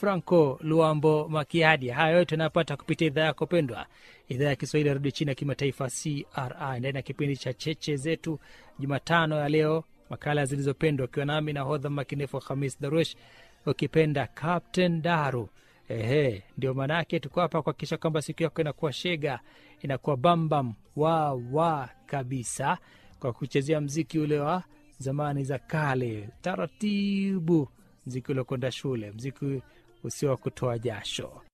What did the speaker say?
Franco Luambo Makiadi. Haya yote anapata kupitia idhaa yako pendwa, idhaa ya Kiswahili ya redio chini ya kimataifa CRI, ndani ya kipindi cha cheche zetu Jumatano ya leo, makala zilizopendwa, ukiwa nami na hodha makinefu Hamis Darush, ukipenda Captain Daru. Ehe, ndio maanake tuko hapa kuhakikisha kwamba siku yako inakuwa shega, inakuwa bambam wa wa kabisa, kwa kuchezea mziki ule wa zamani za kale, taratibu, mziki uliokwenda shule, mziki usio wa kutoa jasho.